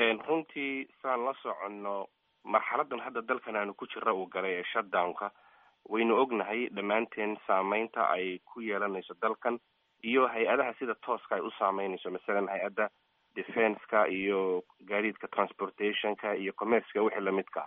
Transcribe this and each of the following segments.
runtii saan la soconno marxaladan hadda dalkan aanu ku jira uu galay ee shutdownka waynu ognahay dhammaanteen saameynta ay ku yeelanayso dalkan iyo hay-adaha sida tooska ay u saameynayso masalan hay-adda defenska iyo gaadiidka transportationka iyo commerceka wixii lamidka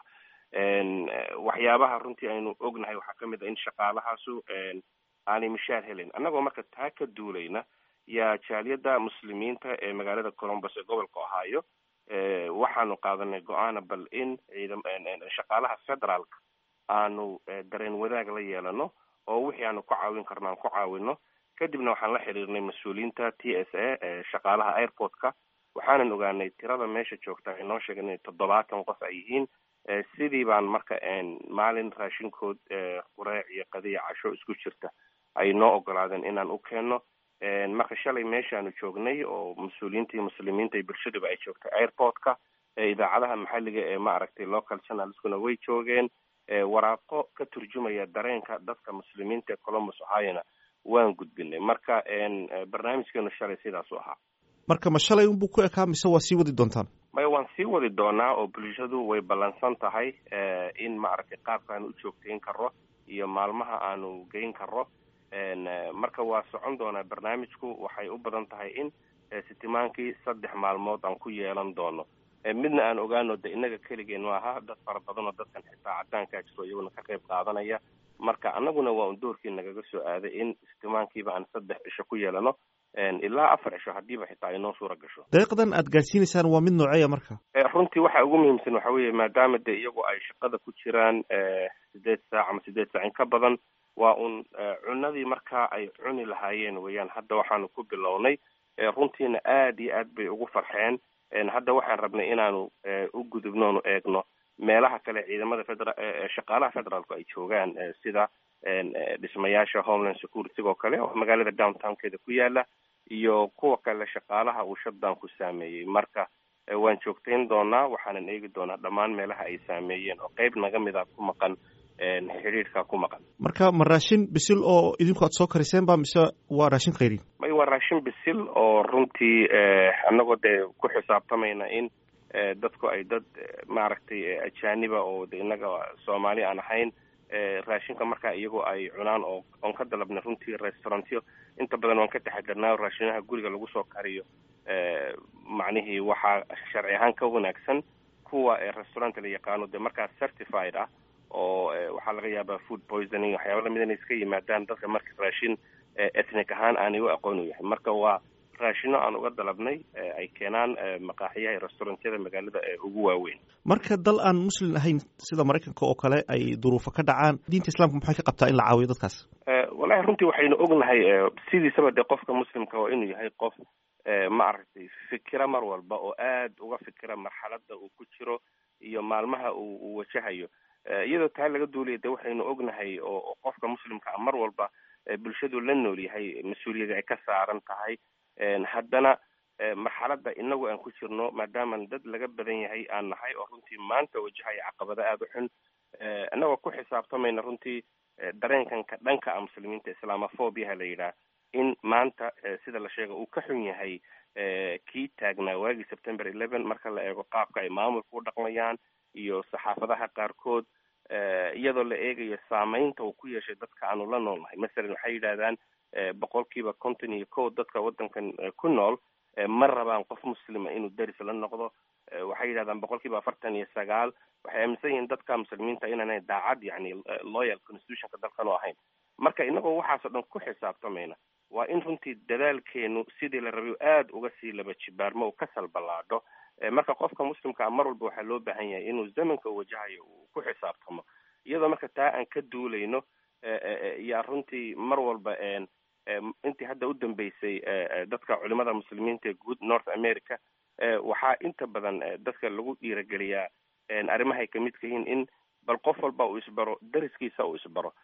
waxyaabaha runtii aynu ognahay waxaa kamid a in shaqaalahaasu aanay mishaar helin annagoo marka taa ka duulayna yaa jaaliyadda muslimiinta ee magaalada colombus ee gobolka ohio waxaanu qaadanay go-aana bal in ciidam shaqaalaha federaalka aanu dareen wadaag la yeelano oo wixii aanu ku caawin karno aan ku caawino kadibna waxaan la xiriirnay mas-uuliyiinta t s a ee shaqaalaha airportka waxaanan ogaanay tirada meesha joogta ay noo sheegeen inay toddobaatan qof ay yihiin sidii baan marka maalin raashinkood qureec iyo qadiya casho isku jirta ay noo ogolaadeen inaan u keenno marka shalay meeshaanu joognay oo mas-uuliyiinta iyo muslimiinta iyo bulshadaba ay joogtay airportka idaacadaha maxalliga ee ma aragtay local channelskuna way joogeen waraaqo ka turjumaya dareenka dadka muslimiinta ee columbus ohiona waan gudbinay marka barnaamijkeenu shalay sidaas u ahaa marka ma shalay unbuu ku ekaa mise waa sii wadi doontaan maya waan sii wadi doonaa oo bulshadu way ballansan tahay in maaragtay qaabkaanu u joogtayn karo iyo maalmaha aanu geyn karo marka waa socon doonaa barnaamijku waxay u badan tahay in sitimaankii saddex maalmood aan ku yeelan doono midna aan ogaano de innaga keligeen maaha dad fara badan oo dadkan xitaa cadaankaa jiro iyaguna ka qayb qaadanaya marka annaguna waa un doorkii nagaga soo aaday in sitimaankiiba aan saddex cisho ku yeelano ilaa afar cisho haddiiba xitaa ay noo suura gasho deeqdan aad gaadsiinaysaan waa mid nooceeya marka runtii waxa ugu muhiimsan waxa weeye maadaama de iyagu ay shaqada ku jiraan sideed saac ama sideed saac in ka badan waa un cunadii markaa ay cuni lahaayeen weeyaan hadda waxaanu ku bilownay runtiina aad iyo aad bay ugu farxeen hadda waxaan rabnay inaanu u gudubno onu eegno meelaha kale ciidamada federa shaqaalaha federaalku ay joogaan sida dhismayaasha homeland security oo kale oo magaalada downtownkeeda ku yaala iyo kuwa kale shaqaalaha uu shutdownku saameeyey marka waan joogtayn doonaa waxaanan eegi doonaa dhammaan meelaha ay saameeyeen oo qeyb naga mida ku maqan xidhiidhka ku maqan marka ma raashin bisil oo idinku aad soo kariseen ba mise waa raashin khayrin may waa raashin bisil oo runtii annagoo dee ku xisaabtamayna in dadku ay dad maaragtay ajaaniba oo de innaga soomaali aan ahayn raashinka markaa iyagoo ay cunaan oo oon ka dalabnay runtii restaurantyo inta badan waan ka taxadarnaa raashinaha guriga lagu soo kariyo macnihii waxaa sharci ahaan ka wanaagsan kuwa restauranta la yaqaano dee markaa certified ah oo waxaa laga yaabaa food poisoning waxyaaba lamid inay iska yimaadaan dadka marka raashin ethnic ahaan aanay u aqoon u yahay marka waa raashino aan uga dalabnay ay keenaan maqaaxiyaha restaurantyada magaalada ee ugu waaweyn marka dal aan muslim ahayn sida maraykanka oo kale ay duruufo ka dhacaan diinta islaamka maxay ka qabtaa in la caawiyo dadkaas wallahi runtii waxaynu ognahay sidiisaba dee qofka muslimka waa inuu yahay qof ma aragtay fikira mar walba oo aad uga fikira marxalada uu ku jiro iyo maalmaha uu uu wajahayo iyadoo taa laga duulaya de waxaynu ognahay oo qofka muslimka a mar walba bulshadu la nool yahay mas-uuliyada ay ka saaran tahay haddana marxaladda inagu aan ku jirno maadaaman dad laga badan yahay aan nahay oo runtii maanta wajahaya caqabada aada u xun inagoo ku xisaabtamayna runtii dareenkanka dhanka a muslimiinta islaamophobiaha la yidhaah in maanta sida la sheega uu ka xun yahay kii taagnaa waagii september eleven marka la eego qaabka ay maamulka u dhaqmayaan iyo saxaafadaha qaarkood iyadoo la eegayo saameynta uu ku yeeshay dadka aanu la noolnahay masalan waxay yidhahdaan boqolkiiba konton iyo kow dadka waddankan ku nool ma rabaan qof muslima inuu deris la noqdo waxay yidhahdaan boqolkiiba afartan iyo sagaal waxay aaminsan yihiin dadka muslimiinta inaanay daacad yani loyal constitutionka dalkan u ahayn marka inagoo waxaasoo dhan ku xisaabtamayna waa in runtii dadaalkeenu sidii la rabay aada uga sii laba jibaarmo uu ka salballaadho marka qofka muslimkaa mar walba waxaa loo baahan yahay inuu zamanka wajahayo uu ku xisaabtamo iyadoo marka taa aan ka duulayno yaa runtii mar walba intii hadda u dambeysay dadka culimada muslimiinta ee guud north america waxaa inta badan dadka lagu dhiirageliyaa arrimahay kamidka yihiin in bal qof walba uu isbaro dariskiisa uu isbaro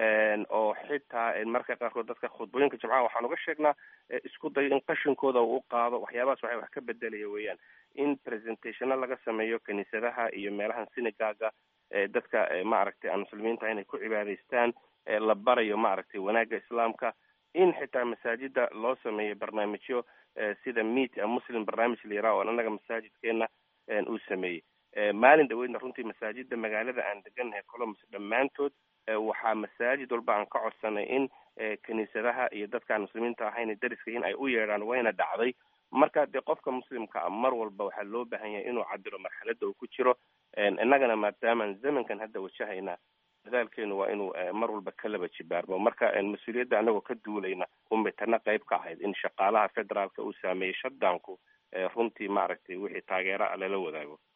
oo xitaa marka qaarkood dadka khudbooyinka jimcaha waxaan uga sheegnaa isku dayo in qashinkooda uu u qaado waxyaabahaas waxay wax ka bedelaya weeyaan in presentationo laga sameeyo kiniisadaha iyo meelahan sinigaga dadka maaragtay aan muslimiinta inay ku cibaadaystaan la barayo maaragtay wanaagga islaamka in xitaa masaajida loo sameeyo barnaamijyo sida meet a muslim barnaamij la yiraha oo annaga masaajidkeena uu sameeyey maalin dhaweydna runtii masaajida magaalada aan degannahay colombus dhammaantood waxaa masaajid walba aan ka codsanay in kiniisadaha iyo dadkaan muslimiinta ahayn dariska in ay u yeedhaan wayna dhacday marka dee qofka muslimka a mar walba waxaa loo baahan yahay inuu cabiro marxaladda uu ku jiro innagana maadaamaan zamankan hadda wajahayna dadaalkeenu waa inuu mar walba ka laba jibaarmo marka mas-uuliyadda anagoo ka duulayna umitana qayb ka ahayd in shaqaalaha federaalka uu saameeyey shadaanku runtii maaragtay wixii taageera lala wadaago